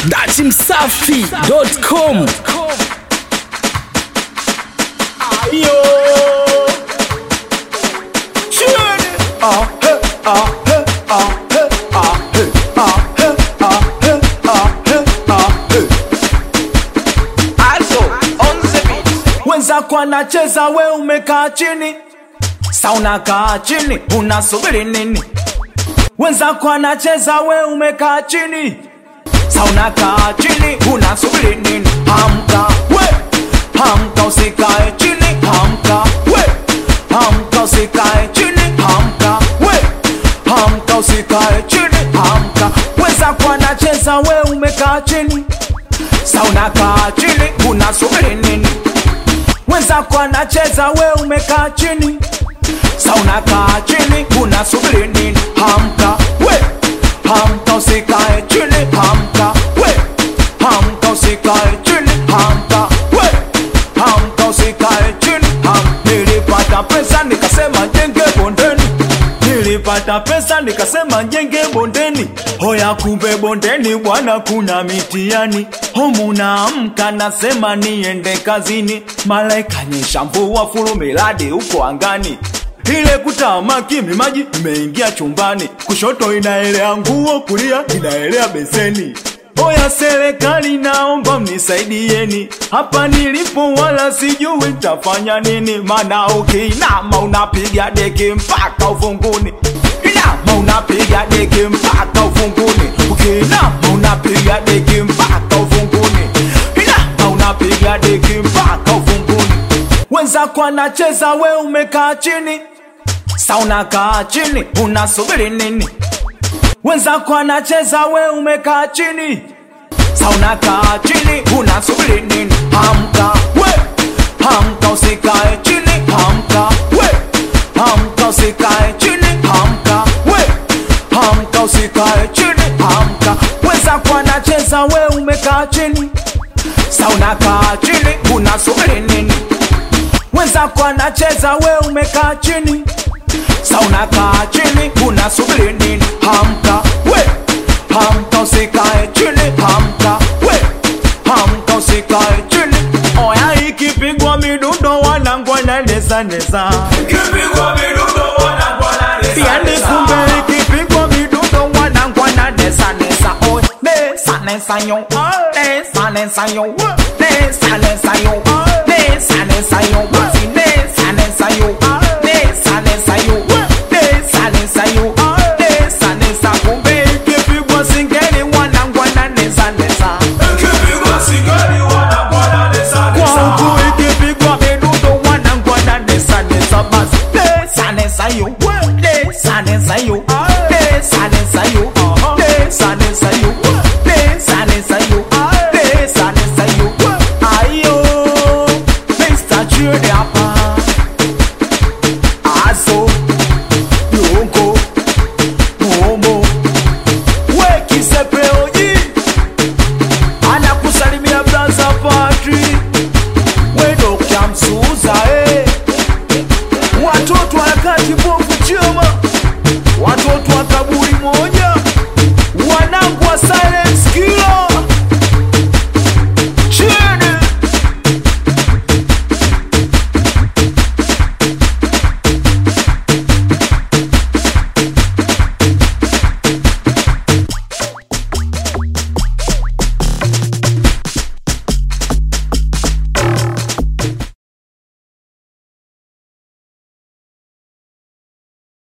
datimsafi.com Ayo. Shit. Ah, hey, ah, hey, ah, hey, ah, hey, ah, hey, ah, hey, ah, hey, ah, hey. Also, on the beat. wenzako anacheza we umekaa chini sa unakaa chini unasubiri nini wenzako anacheza we umekaa chini sa unakaa chini unasubiri nini hamka we hamka usikae chini hamka we hamka usikae chini hamka we hamka usikae chini hamka wenzako anacheza we umekaa chini sa unakaa chini unasubiri nini wenzako anacheza we umekaa chini sa unakaa chini unasubiri nini hamka we hamka usikae chini hamka we hamka usikae chini hamka we hamka usikae chini ham nilipata pesa nikasema jenge bondeni nilipata pesa nikasema jenge bondeni hoya kumbe bondeni bwana kuna mitiani homunaamka nasema niende kazini malaika nyesha mvua fulu miladi huko angani ile kutamaki mimaji imeingia chumbani kushoto inaelea nguo kulia inaelea beseni Oya serikali naomba mnisaidieni hapa nilipo wala sijui tafanya nini mana ukiinama unapiga deki mpaka ufunguni inama unapiga deki mpaka ufunguni ukiinama unapiga deki mpaka ufunguni inama unapiga deki mpaka ufunguni wenzako anacheza we umekaa chini sa unakaa chini unasubiri nini wenzako anacheza we umekaa chini sa unakaa chini unasubiri nini hamka we hamka usikae chini hamka we hamka usikae chini hamka we hamka usikae chini hamka wenzako anacheza we umekaa chini sa unakaa chini unasubiri nini wenzako anacheza we umekaa chini sa unakaa chini unasubiri nini hamka we hamka usikae chini hamka we hamka usikae chini oya ikipigwa midundo wanangwa na neza neza yani kumbe ikipigwa midundo wanangwa na neza neza oy nesa nesa yo nesa nesa yo nesa nesa yo nesa nesa yo basi nesa nesa yo nesa nesa yo nesa nesa yo nesa nesa kumbe ikipigwa singeli wanangwa na nesa nesa kwangu ikipigwa midundo wanangwa na nesa nesa basi nesa nesa yo nesa nesa yo nesa nesa yo nesa nesa yo nesa nesa yo nesa nesa yo ayo Mr. Jude hapa aso yongo momo wekisepeo